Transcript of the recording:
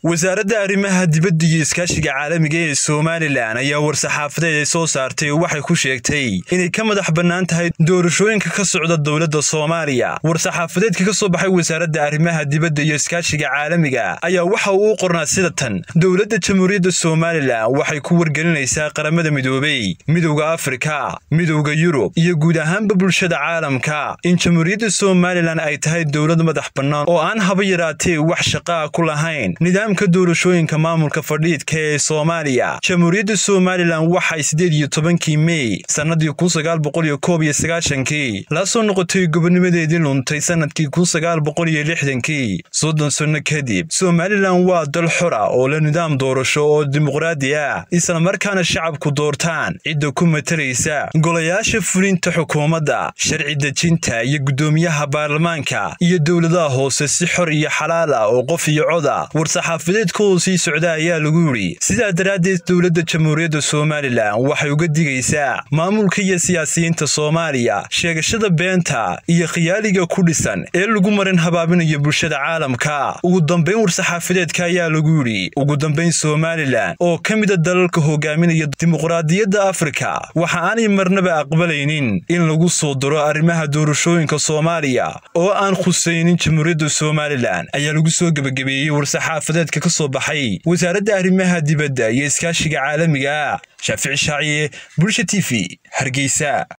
wasaaradda arrimaha dibadda iyo iskaashiga caalamiga ee somalilan ayaa war-saxaafadeed ay soo saartay waxay ku sheegtay inay ka madax bannaan tahay doorashooyinka ka socda dowladda soomaaliya war-saxaafadeedka ka soo baxay wasaaradda arrimaha dibadda iyo iskaashiga caalamiga ayaa waxa uu u qornaa sida tan dowladda jamhuuriyadda somalilan waxay ku wargelinaysaa qaramada midoobey midowda afrika midowda yurub iyo guud ahaanba bulshada caalamka in jamhuuriyadda somalilan ay tahay dowlad madax bannaan oo aan haba yaraatee wax shaqaa ku lahayn nidaamka doorashooyinka maamulka fadhiidka ee soomaaliya jamhuuriyadda somalilan waxay siddeed iyo tobankii mey sannadii kun sagaal boqol iyo koob iyo sagaashankii la soo noqotay gobonimadeedii luntay sannadkii kun sagaal boqol iyo lixdankii soddon sanno kadib somalilan waa dal xora oo la nidaam doorasho oo dimuqraadi ah islamarkaana shacabku doortaan cidda ku matalaysa golayaasha fulinta xukuumadda sharci dejinta iyo guddoomiyaha baarlamaanka iyo dowladaha hoose si xor iyo xalaal ah oo qof iyo coda war-saxaafadeedkoodu sii socda ayaa lagu yidhi sidaa daraaddeed dowladda jamhuuriyadda somalilan waxay uga digaysaa maamulka iyo siyaasiyiinta soomaaliya sheegashada beenta iyo khiyaaliga ku dhisan ee lagu marin habaabinayo bulshada caalamka ugu dambayn war-saxaafadeedka ayaa lagu yidhi ugu dambayn somalilan oo ka mida dalalka hogaaminaya dimuqraadiyadda afrika waxa aanay marnaba aqbalaynin in lagu soo diro arrimaha doorashooyinka soomaaliya oo aan khusaynin jamhuuriyadda somalilan ayaa lagu soo gebagabeeyey war-saxaafadeedka ka soo baxay wasaaradda arrimaha dibadda iyo iskaashiga caalamiga ah shaafici shaaciye bulsha t v hargeysa